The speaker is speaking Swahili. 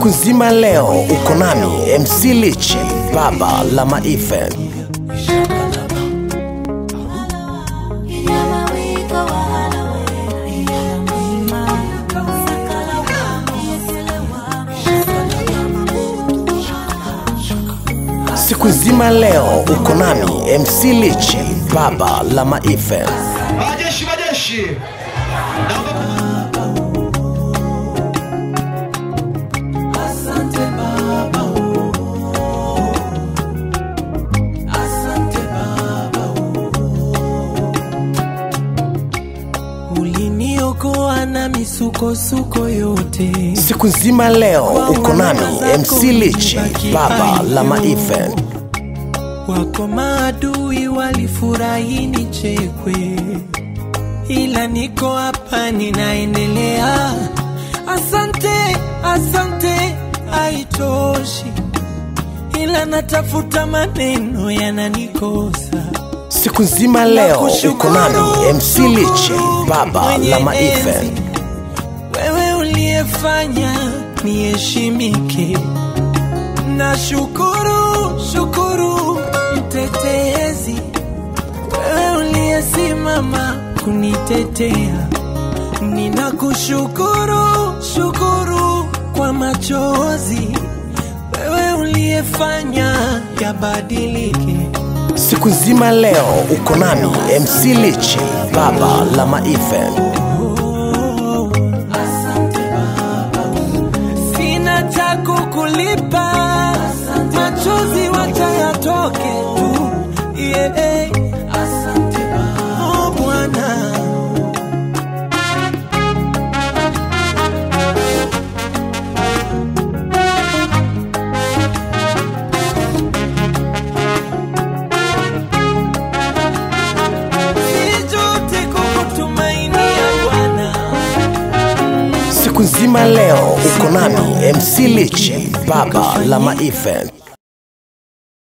siku nzima leo uko nami mc lichi baba la maife siku nzima leo uko nami mc lichi baba la maife Majeshi, majeshi. Naomba Asante Baba, oh. Asante Baba, oh. Uliniokoa na misukosuko yote, siku nzima leo uko nami mc lichi baba la maife wako maadui walifurahi nichekwe, ila niko hapa ninaendelea. Asante, asante, haitoshi, ila natafuta maneno yananikosa. siku nzima leo uko nami mc lichi baba la maife wewe uliyefanya niheshimike na shukuru shukuru mtetezi wewe uliyesimama kunitetea ninakushukuru shukuru kwa machozi wewe uliyefanya yabadilike siku nzima leo uko nami mc lichi baba la maife Oh, asante Baba, sina cha kukulipa, machozi wacha yatoke tu. Yeah. Asante Baba, oh Bwana. Sijute kukutumainia Bwana. siku nzima leo uko nami mc lichi baba la maife